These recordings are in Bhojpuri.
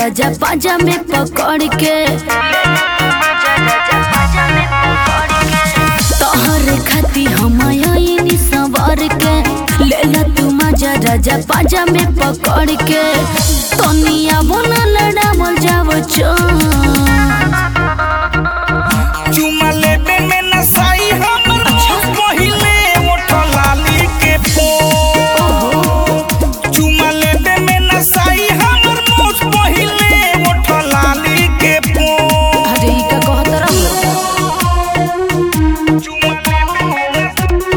राजा पाजा में पकड़ के तोहरे खाती हम आईनी सवार के लेला तू मजा राजा पाजा में पकड़ के तनिया बोना लड़ावल जाव चो चुमा लेबे में नसाई हमर पहिले ओठ लाली के पो चुमा लेबे में नसाई हमर मुछ पहिले ओठ लाली के पो अरे ई का कहत रहलो चुमा लेबे में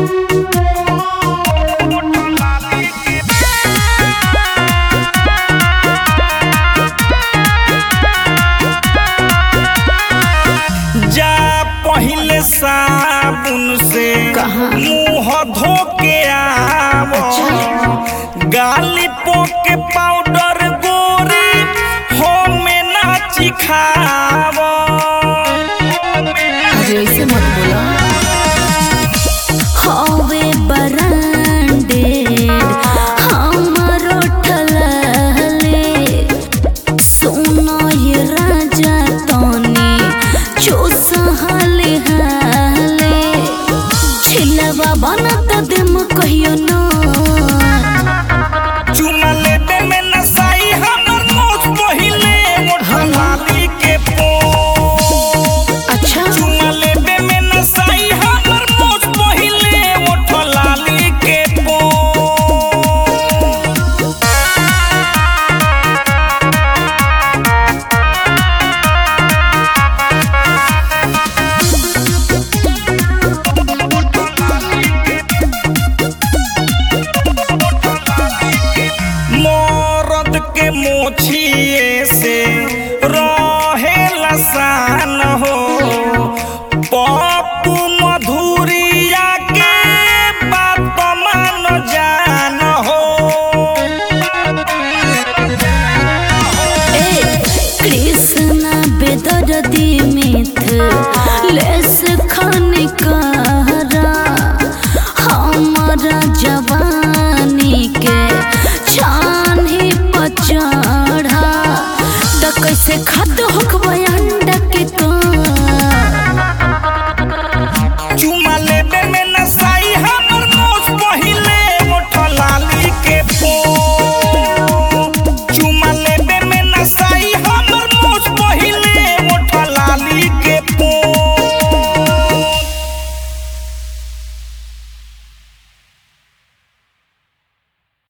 ओठ लाली के जा पहिले साबुन से कहाँ? मुंह धो के आवो गाली पोके पाउडर गोरी हो में नाची खावो अरे ऐसे मत बोला हवे बरांडे हमरो ठलले सोना ये राजा तनी चूस हाले हाले छिलवा बनत दिम कहियो ना चुमा लेबे में नसाई हमर मुछ पहिले ओठ लाली के पो अच्छा चुमा लेबे में नसाई हमर मुछ पहिले ओठ लाली के पो मरद के मोछिए से रहे लसान हो पप्पू मधुरिया के बात मान जान हो ए कृष्ण बेदर्दी मिथ लेस खान कहरा हमारा जवानी के छानी पचढ़ा त कैसे खत होखबा अंडा के तो